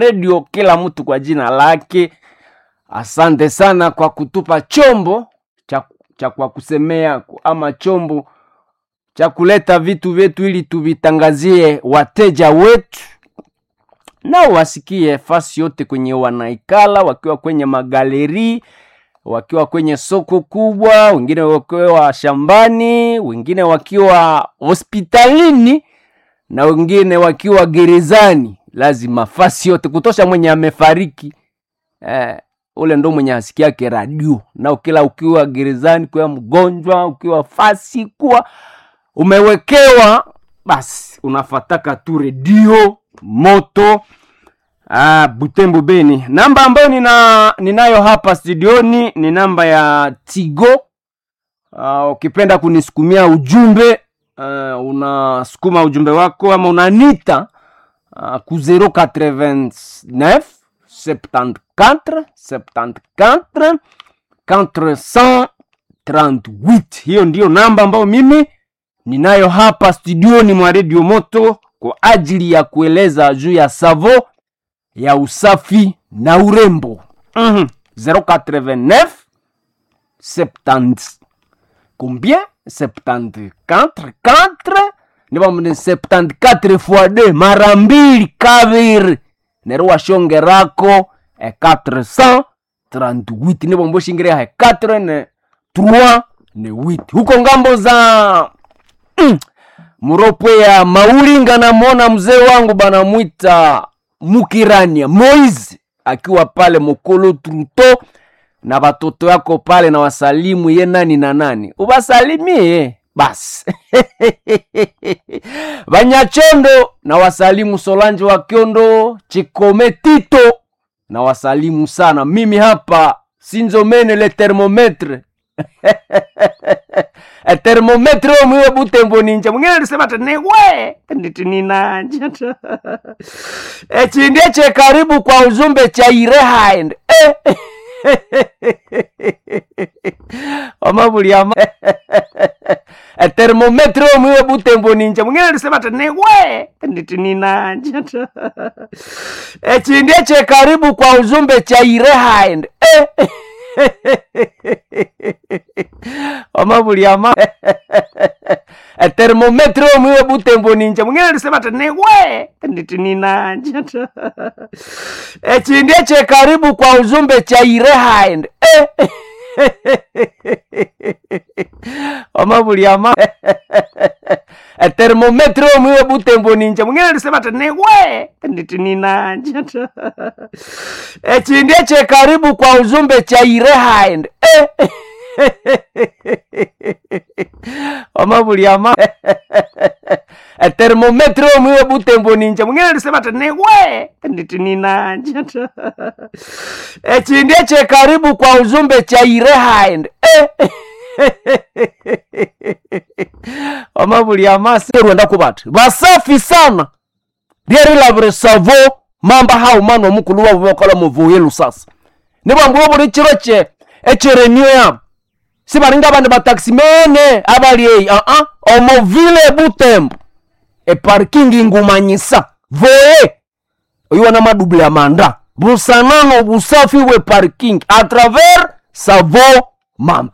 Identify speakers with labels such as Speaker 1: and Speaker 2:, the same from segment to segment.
Speaker 1: redio kila mtu kwa jina lake asante sana kwa kutupa chombo cha, cha kwa kusemea ama chombo cha kuleta vitu vyetu ili tuvitangazie wateja wetu nao wasikie fasi yote kwenye wanaikala wakiwa kwenye magaleri wakiwa kwenye soko kubwa wengine wakiwa shambani wengine wakiwa hospitalini na wengine wakiwa gerezani lazima fasi yote kutosha mwenye amefariki eh, ule ndo mwenye asikiake radio na kila ukiwa gerezani kuwa mgonjwa ukiwa fasi kuwa umewekewa basi unafataka tu redio moto ah, butembo beni namba ambayo nina, ninayo hapa studioni ni namba ya tigo uh, ukipenda kunisukumia ujumbe uh, unasukuma ujumbe wako ama unanita uh, ku 089 74 74 438 hiyo ndiyo namba ambayo mimi ninayo hapa studioni mwa redio moto kwa ajili ya kueleza juu ya savo ya usafi na urembo mm-hmm. 089 70 combien 74 4 nibamune 74 fois 2 mara mbili kaviri nero washongerako e 438 nibomboshingiria e 4 ne 3 ne 8 huko ngambo za mm, muropwe ya maulinga namwona mzee wangu banamwita mukirania moise akiwa pale mokolo truto na watoto yako pale na wasalimu ye nani na nani ubasalimie basi banyachondo na wasalimu solange wa kyondo chikome tito na wasalimu sana mimi hapa sinzomene le thermometre e thermometre omwiwe butembo ninja mwingine alisema ati niwe nditi ninanja ta echindie che karibu kwa uzumbe cha irehind eh. omabuliama e thermometre omwiwe butembo ninja mwingine alisema ati niwe nditi ninanja ta echindie che karibu kwa uzumbe cha irehind eh. omabuliama e thermometre omwiwe butembo ninja mwingine alisema ati niwe nditi ninanja ta echindie che karibu kwa uzumbe cha irehind eh. omabuliama e thermometre omwiwe butembo ninja mwingine alisema ati niwe nditi ninanja ta echindie che karibu kwa uzumbe cha irehind eh. omabuliama e thermometre omwiwe butembo ninja mwingine alisema ati niwe nditi ninanja ta echindie che karibu kwa uzumbe cha irehind eh. omabuliamasi rwenda kubati basafi sana lyerilavire savo mamba hau manu omukulu wavo bakola muvuye lusasa nibambuwa buli chiro che echerenio yabo sibalinga abandi bataximene abali eyi aa omovile butembo eparkingi ngumanyisa voye oyiwana madubula manda busanano busafi we parking a travers savo mamba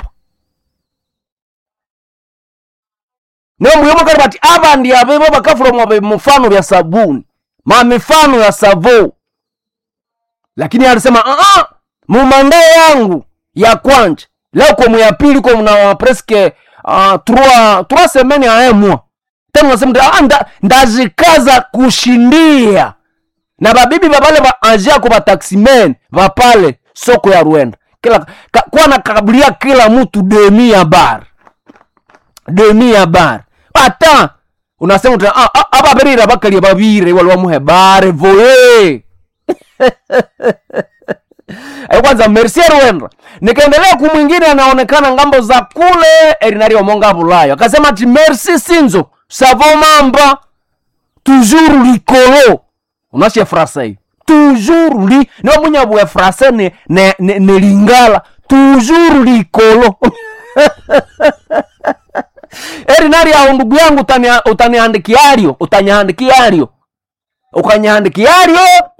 Speaker 1: nomuyomokali bati abandi abevo bakafula mwabe mufano vya sabuni mamifano ya savo lakini alisema aa mumanda yangu ya kwanja leo komu ya pili komu na preske uh, trois trois semaines a un mois tena nasema ah, nda, ndazikaza kushindia na babibi babale ba anjiako bataximen bapale soko ya rwenda kila ka, kwa nakabilia kila mtu demi ya bar demi ya bar ata unasema uta ah, ah, ababerera bakalia babire wali wamuhe bare voye Ayo kwanza merci rwenda nikaendelea kumwingine anaonekana ngambo za kule erinario monga bulayo akasema ati merci sinzo savo mamba toujours likolo unashe frase hiyo toujours li niwo munyabwe frase ne, ne, ne, ne lingala toujours likolo erinari aho ndugu yangu utania- utaniandikiario utanyaandikiario ukanyaandikiario